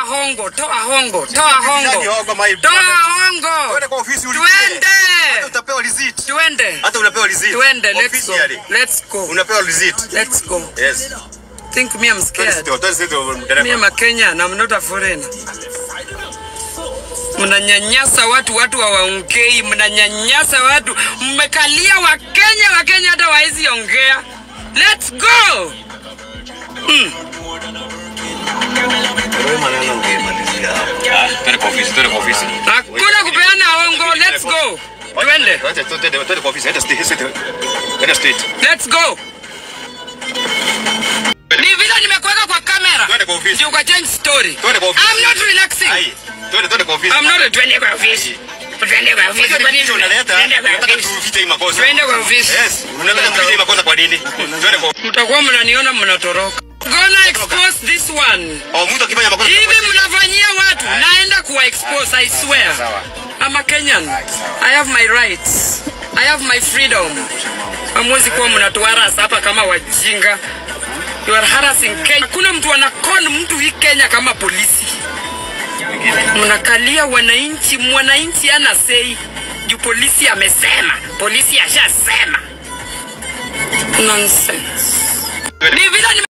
hongo, toa hongo, toa Nani hongo, hongo, my toa brother? hongo. Twende kwa ofisi ulipie. Twende, Hata utapewa receipt. twende, Hata unapewa receipt. twende. Let's go, Officially. let's go, Unapewa receipt. let's go. Yes. Think me I'm Twende scared. sio, twende sio Me dereva. am a Kenyan, I'm not a foreigner. Mnanyanyasa watu, watu hawaongei, mnanyanyasa watu, mmekalia Wakenya, Wakenya hata waezi ongea. Let's go. Twende kwa ofisi, twende kwa ofisi. Hakuna kupeana hongo. Let's go. Twende. Twende, twende, twende kwa ofisi. Enda state, state. Enda state. Let's go. Ni vile nimekuweka kwa kamera. Twende kwa ofisi. Ndio uka change story. Twende kwa ofisi. I'm not relaxing. Ai, twende, twende kwa ofisi. I'm not twende kwa ofisi. Twende kwa ofisi. Unajua ni picha unaleta, Twende kwa unataka ofisi. tufiche hii makosa. Twende kwa ofisi. Yes, unataka tufiche hii makosa kwa nini? Twende kwa Mtakuwa mnaniona mnatoroka. Gonna expose this one. Oh, mtu akifanya makosa. Hivi mnafanyia watu, naenda kuwa expose, I swear. Sawa. I'm a Kenyan. I have my rights. I have my freedom. Hamwezi kuwa mnatuharasa hapa kama wajinga. You are harassing Kenya. Hakuna mtu anakon mtu hii Kenya kama polisi. Mnakalia wananchi, mwananchi ana sei juu polisi amesema, polisi ashasema. Nonsense. Ni vile nime-